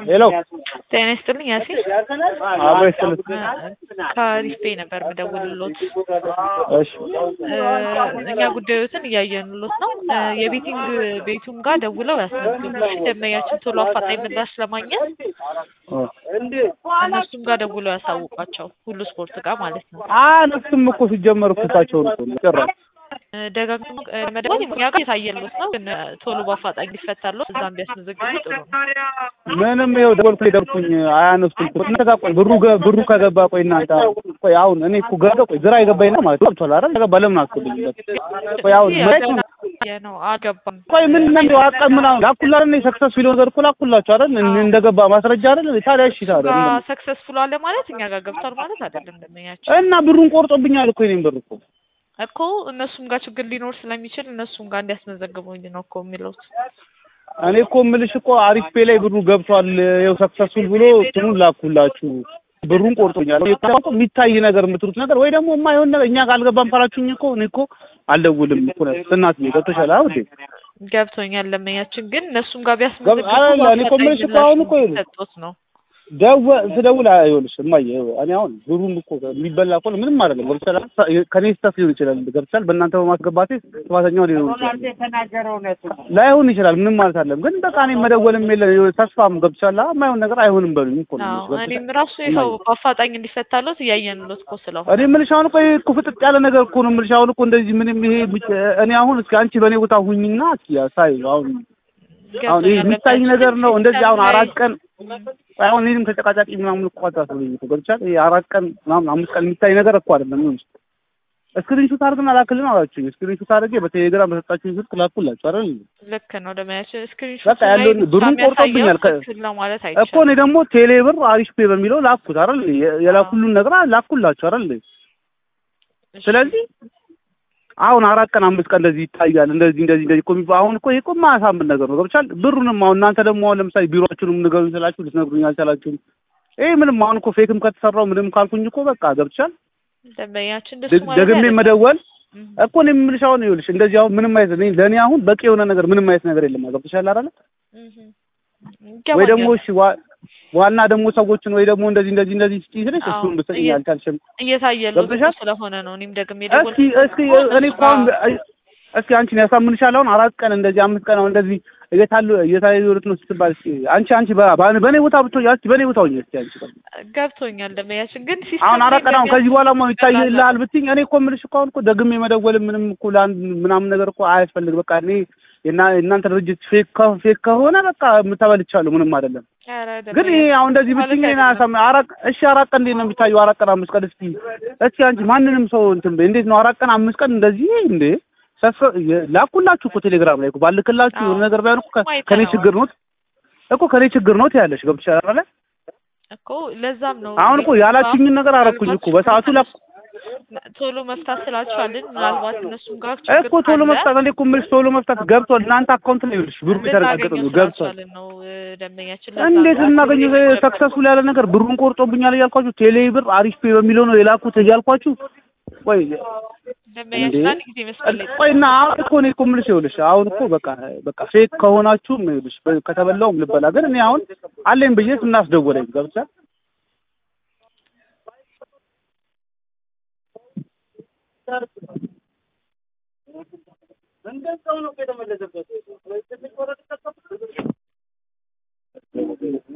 ሄሎ ጤና ይስጥልኝ ያሲን አብሮ ይስጥልኝ። ከሪፍ ፔይ ነበር የምደውልሎት። እሺ እኛ ጉዳዮትን እያየንሎት ነው። የቤቲንግ ቤቱም ጋር ደውለው ያስመዝግቡ። እሺ ደንበኛችን ቶሎ አፋጣኝ ምላሽ ለማግኘት እነሱም ጋር ደውለው ያሳውቋቸው። ሁሉ ስፖርት ጋር ማለት ነው። አነሱም እኮ ሲጀመር እኮ እሳቸውን እኮ ነው ጭራሽ ደጋግሞ መደወል እኛ ጋር የታየሎት ነው፣ ግን ቶሎ በአፋጣኝ ሊፈታሎት እዛም ቢያስመዘግቡ ጥሩ ነው። ምንም ይኸው ደወልኩ ደርኩኝ አያነሱም እኮ እናንተ ጋር ቆይ ብሩ ገ- ብሩ ከገባ ቆይ እናንተ ቆይ አሁን እኔ እኮ ገባ ቆይ ግራ የገባኝ ነው ማለት ገብቷል አይደል ከገባ ለምን አስገብኝበት ቆይ አሁን መቼ ነው አልገባም። ቆይ ምን ነው አቀም ምናምን ላኩላ እኔ ሰክሰስ ቢል ነገር እኮ ላኩላችሁ አይደል እን- እንደገባ ማስረጃ አይደል ታዲያ እሺ ታዲያ ምን- ሰክሰስፉል አለ ማለት እኛ ጋር ገብቷል ማለት አይደለም። ደንበኛችን እና ብሩን ቆርጦብኛል እኮ የእኔን ብር እኮ እኮ እነሱም ጋር ችግር ሊኖር ስለሚችል እነሱም ጋር እንዲያስመዘግቡኝ ነው እኮ የሚለውት። እኔ እኮ የምልሽ እኮ አሪፍ ፔ ላይ ብሩ ገብቷል ይኸው ሰክሰስፉል ብሎ እንትኑን ላኩላችሁ ብሩን ቆርጦኛል እኔ እኮ የሚታይ ነገር የምትሉት ነገር ወይ ደግሞ የማይሆን ነገር እኛ ጋር አልገባም ካላችሁኝ እኮ እኔ እኮ አልደውልም እኮ ነው እናት ገብቶሻል አይደል እንዴ ገብቶኛል። ደንበኛችን ግን እነሱም ጋር ገብ- አለ፣ እኔ እኮ የምልሽ እኮ አሁን እኮ ይኸውልሽ፣ ሰጦት ነው ደወ ስደውል አይሆንሽ እማዬ እኔ አሁን ብሩን እኮ የሚበላ እኮ ነው ምንም አይደለም ገብቶሻል ከኔ ስህተት ሊሆን ይችላል ገብቶሻል በእናንተ በማስገባቴ ጥፋተኛው ሊሆን ይችላል ላይሆን ይችላል ምንም ማለት አለም ግን በቃ እኔ መደወልም የለ ተስፋም ገብቶሻል የማይሆን ነገር አይሆንም በሉኝ እኮ ነው አዎ፣ ገብቶሻል? እኔም ራሱ ይኸው በአፋጣኝ እንዲፈታሎት እያየንሎት እኮ ስለሆነ እኔ የምልሽ አሁን እኮ ይሄ እኮ ፍጥጥ ያለ ነገር እኮ ነው የምልሽ አሁን እኮ እንደዚህ ምንም ይሄ ብቻ- እኔ አሁን እስኪ አንቺ በእኔ ቦታ ሁኝና እስኪ ሳይ አሁን አሁን ይሄ ገብቶኛል። የሚታይ ነገር ነው እንደዚህ አሁን ሲስተም ላይ- አራት ቀን አሁን እኔንም ተጨቃጫቂ ምናምን እኮ አታስብልኝ እኮ ገብቶሻል ይሄ አራት ቀን ምናምን አምስት ቀን የሚታይ ነገር እኮ አይደለም ነው እስክሪንሹት አድርገን አላክልን አላችሁኝ እስክሪንሹት አድርጌ በቴሌግራም በሰጣችሁኝ ስልክ ላኩላችሁ አይደል ልክ ነው ደመያችን ስክሪንሾት በቃ ያለውን ብሩን ቆርጦብኛል ከ- ነው ማለት እኮ አይቻልም። እኔ ደግሞ ቴሌ ብር አሪፍ ፔ በሚለው ላኩት አይደል የ- የላኩልን ነገር ላኩላችሁ አይደል እሺ፣ ስለዚህ አሁን አራት ቀን አምስት ቀን እንደዚህ ይታያል እንደዚህ እንደዚህ እንደዚህ እኮ የሚባል አሁን እኮ ይሄ እኮ የማያሳምን ነገር ነው ገብቻል ብሩንም አሁን እናንተ ደግሞ አሁን ለምሳሌ ቢሮአችሁንም ንገሩኝ ስላችሁ ልትነግሩኝ አልቻላችሁም ይሄ ምንም አሁን እኮ ፌክም ከተሰራው ምንም ካልኩኝ እኮ በቃ ገብቻል ደንበኛችን እንደሱ ደ- ማለት ደግሜ አይደለም። መደወል እም፣ እኮ እኔ የምልሽ አሁን ይኸውልሽ እንደዚህ አሁን ምንም አይነት እኔ ለእኔ አሁን በቂ የሆነ ነገር ምንም አይነት ነገር የለም ገብቶሻል አይደለ እም፣ ወይ ደግሞ ይገባኛል። እሺ ዋ- ዋና ደግሞ ሰዎችን ወይ ደግሞ እንደዚህ እንደዚህ እንደዚህ ስትይ ስልሽ አዎ፣ እሱን ብትሰጪኝ እየ- አልቻልሽም እየታየሎት ገብቶሻል? ስለሆነ ነው እኔም ደግሜ እስኪ እስኪ እኔ እኮ አሁን እስኪ አንቺን ያሳምንሻል አሁን አራት ቀን እንደዚህ አምስት ቀን አሁን እንደዚህ እየታሉ እየታዩት ነው ስትባል እስኪ አንቺ አንቺ በ- በ- በእኔ ቦታ ብትሆኝ እስኪ በእኔ ቦታ ሆኜ እስኪ አንቺ በቃ ገብቶኛል ደንበኛችን ግን ሲስተም አሁን አራት ቀን አሁን ከዚህ በኋላ ማ ይቀላል። ይታይልሃል ብትይኝ እኔ እኮ የምልሽ እኮ አሁን እኮ ደግሜ መደወል ምንም እኮ ለአንድ ምናምን ነገር እኮ አያስፈልግ በቃ እኔ የና- የእናንተ ድርጅት ፌክ ከ- ፌክ ከሆነ በቃ ተበልቻለሁ ምንም አይደለም ኧረ ግን ይሄ ደንበኛችን አሁን እንደዚህ ማለት ብትይኝ እኔ አይደለም። አያሳም አራት እሺ አራት ቀን እንዴት ነው የሚታየው አራት ቀን አምስት ቀን እስኪ እስኪ አንቺ ማንንም ሰው እንትን በይ እንዴት ነው አራት ቀን አምስት ቀን እንደዚህ እንዴ ሰፍ- የ- ላኩላችሁ እኮ ቴሌግራም ላይ እኮ ባልክላችሁ የሆነ ነገር ባይሆን እኮ ከ- ማየት ከኔ ነው። ችግር ነው እኮ ከኔ ችግር ነው ትያለሽ ገብቶሻል አይደለ እኮ ለዛም ነው አሁን እኮ ያላችሁኝን ነገር አረኩኝ እኮ በሰዓቱ ላኩ ቶሎ መፍታት ስላልቻልን ምናልባት እነሱም ጋር እኮ ቶሎ መፍታት እንዴ እኮ የምልሽ ቶሎ መፍታት ገብቷል እናንተ አካውንት ላይ ይኸውልሽ ብሩ የተረጋገጠ ነው ገብቷል ስላልቻልን ነው እ፣ ደንበኛችን እንዴት እናገኘው ሰክሰስፉል ያለ ነገር ብሩን ቆርጦብኛል እያልኳችሁ ቴሌ ብር አሪፍ ፔ በሚለው ነው የላኩት እያልኳችሁ ቆይ ደንበኛችን አንድ ጊዜ መስፈል ላይ ቆይ እና አሁን እኮ እኔ እኮ የምልሽ ይኸውልሽ አሁን እኮ በቃ በቃ ፌክ ከሆናችሁም ይኸውልሽ በ- ከተበላውም ልበላ ግን እኔ አሁን አለኝ ብዬ ስናስደወለኝ ገብቶሻል እንደዛው ነው የተመለሰበት